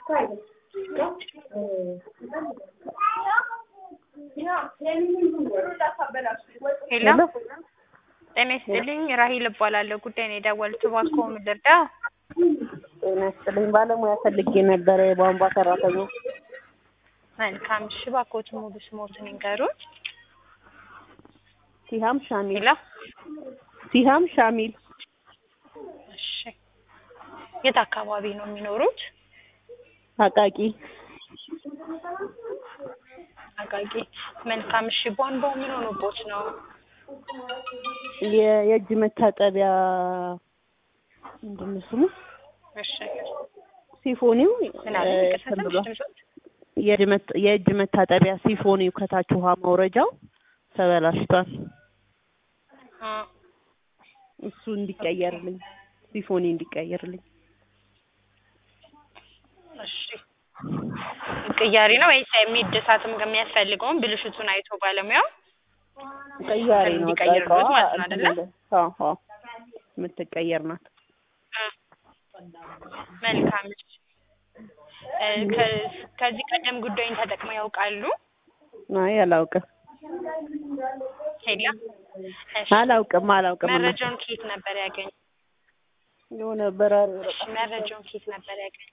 ሄሎ ጤና ይስጥልኝ ራሂል እባላለሁ። ጉዳይ ነው የደወሉት እባክዎ ምን ልርዳው? ጤና ይስጥልኝ። ባለሙያ ፈልጌ ነበረ የቧንቧ ሰራተኛ። መልካም እሺ፣ እባክዎት ሙሉ ስሞትን ይንገሩን። ሲሃም ሻሚል። ሄሎ ሲሃም ሻሚል እሺ፣ የት አካባቢ ነው የሚኖሩት? አቃቂ አቃቂ። መልካም እሺ፣ ቧንቧው ምን ሆኖቦት ነው? የ- የእጅ መታጠቢያ ምንድን ነው ስሙ? እሺ ሲፎኒው ምን አለ? እ, ይቅርታ እንትን ትንሽ ብሏል። ድምፅዎት? የእጅ መት- የእጅ መታጠቢያ ሲፎኒው ከታች ውሃ መውረጃው ተበላሽቷል። አ፣ እሱ እንዲቀየርልኝ ሲፎኒ እንዲቀየርልኝ እሺ ቅያሪ ነው ወይስ የሚደሳትም የሚያስፈልገውን ብልሽቱን አይቶ ባለሙያው ቀያሪ ነው። እንዲቀይርልዎት እቃዋ ማለት ነው አይደለ? እንትን አዎ አዎ የምትቀየር ናት። አ፣ መልካም እሺ። እ፣ ከ- ከዚህ ቀደም ጉዳዩን ተጠቅመው ያውቃሉ? አይ አላውቅም ሄላ እሺ፣ አላውቅም አላውቅም እና መረጃውን ከየት ነበር ያገኙ? የሆነ በራሪ እሺ፣ መረጃውን ከየት ነበር ያገኙ?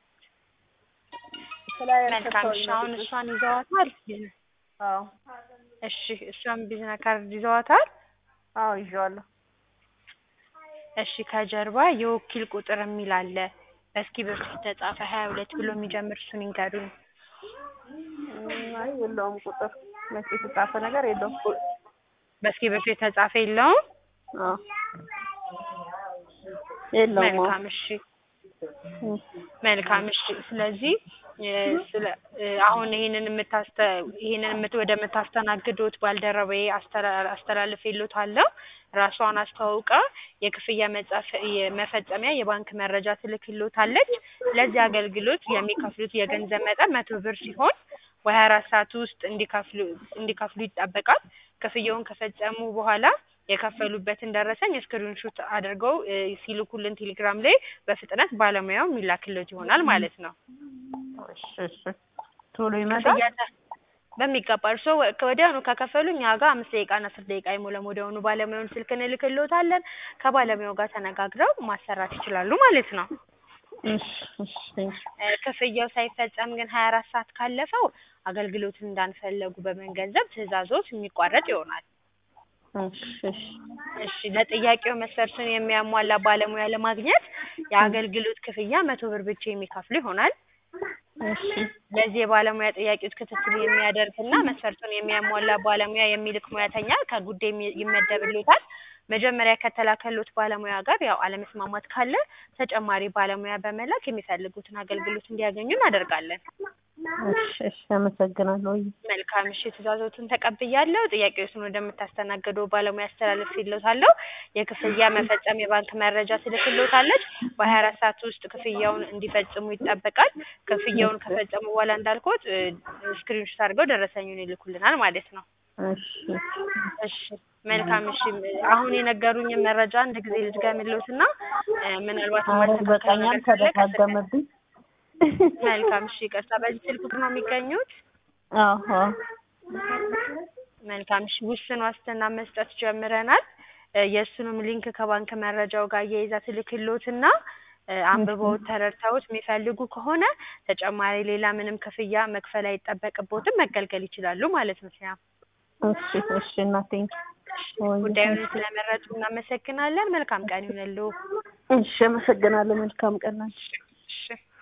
ፍላየር መልካም እሺ። ሰጥተውኝ አሁን ነው። እሷን ይዘዋታል? አዎ እሺ፣ እሷን ቢዝነስ ካርድ ይዘዋታል? አዎ ይዤዋለሁ። እሺ፣ ከጀርባ የወኪል ቁጥር የሚል አለ። በእስክሪብቶ የተጻፈ ሀያ ሁለት ብሎ የሚጀምር እሱን ይንገሩኝ። እም፣ አይ የለውም ቁጥር መቼ የተጻፈ ነገር የለውም። በእስክሪብቶ የተጻፈ የለውም? አዎ የለውም። አዎ መልካም እሺ እም፣ መልካም እሺ። ስለዚህ እ፣ ስለ እ፣ አሁን ይሄንን የምታስተ ይሄንን የምት ወደ የምታስተናግዱት ባልደረባዬ አስተላ- አስተላልፌልዎታለሁ። ራሷን አስተዋውቃ የክፍያ መጻፍ የመፈጸሚያ የባንክ መረጃ ትልክልዎታለች። ለዚህ አገልግሎት የሚከፍሉት የገንዘብ መጠን መቶ ብር ሲሆን በሀያ አራት ሰዓት ውስጥ እንዲከፍሉ እንዲከፍሉ ይጠበቃል። ክፍያውን ከፈጸሙ በኋላ የከፈሉበትን ደረሰኝ ስክሪን ሹት አድርገው እ፣ ሲልኩልን ቴሌግራም ላይ በፍጥነት ባለሙያው የሚላክልዎት ይሆናል ማለት ነው። እሺ እሺ ቶሎ ይመጣል። ክፍያ ተ- በሚገባ እርስዎ ወ- ከወዲያውኑ ከከፈሉ እኛ ጋር አምስት ደቂቃና አስር ደቂቃ አይሞላም። ወዲያውኑ ባለሙያውን ስልክ እንልክልዎታለን። ከባለሙያው ጋር ተነጋግረው ማሰራት ይችላሉ ማለት ነው። እሺ እሺ ቴንክ እ፣ ክፍያው ሳይፈጸም ግን ሀያ አራት ሰዓት ካለፈው አገልግሎትን እንዳንፈለጉ በመገንዘብ ትዕዛዞት የሚቋረጥ ይሆናል። እሺ እሺ እሺ ለጥያቄው መስፈርቱን የሚያሟላ ባለሙያ ለማግኘት የአገልግሎት ክፍያ መቶ ብር ብቻ የሚከፍሉ ይሆናል። እሺ ለዚህ የባለሙያ ጥያቄዎች ክትትል የሚያደርግና መስፈርቱን የሚያሟላ ባለሙያ የሚልክ ሙያተኛ ከጉዳይ የሚ- ይመደብልዎታል። መጀመሪያ ከተላከሎት ባለሙያ ጋር ያው አለመስማማት ካለ ተጨማሪ ባለሙያ በመላክ የሚፈልጉትን አገልግሎት እንዲያገኙ እናደርጋለን። እሺ እሺ አመሰግናለሁ። መልካም እሺ፣ ትዕዛዞቱን ተቀብያለሁ። ጥያቄዎችን ወደምታስተናግደው ባለሙያ አስተላልፍልዎታለሁ። የክፍያ መፈጸም የባንክ መረጃ ትልክልዎታለች። በሀያ አራት ሰዓት ውስጥ ክፍያውን እንዲፈጽሙ ይጠበቃል። ክፍያውን ከፈጸሙ በኋላ እንዳልኩት ስክሪንሾት አድርገው ደረሰኙን ይልኩልናል ማለት ነው። እሺ እሺ መልካም እሺ። አሁን የነገሩኝን መረጃ አንድ ጊዜ ልድገምልዎትና እ፣ ምናልባት ኧረ ማስተካከል በቃኛል ነገር ካለ ከስልክ- ተደጋገመብኝ። መልካም እሺ። ይቅርታ፣ በዚህ ስልክ ቁጥር ነው የሚገኙት? አዎ መልካም እሺ። ውስን ዋስትና መስጠት ጀምረናል። እ፣ የእሱንም ሊንክ ከባንክ መረጃው ጋር እየይዛ ትልክልዎትና እ፣ አንብበውት ተረድተውት የሚፈልጉ ከሆነ ተጨማሪ ሌላ ምንም ክፍያ መክፈል አይጠበቅቦትም መገልገል ይችላሉ ማለት ነው። ሲያ እሺ እሺ እናቴ ጉዳዩን ስለመረጡ እናመሰግናለን። መልካም ቀን ይሁንልዎ። እሺ አመሰግናለሁ። መልካም ቀን ናችሁ። እሺ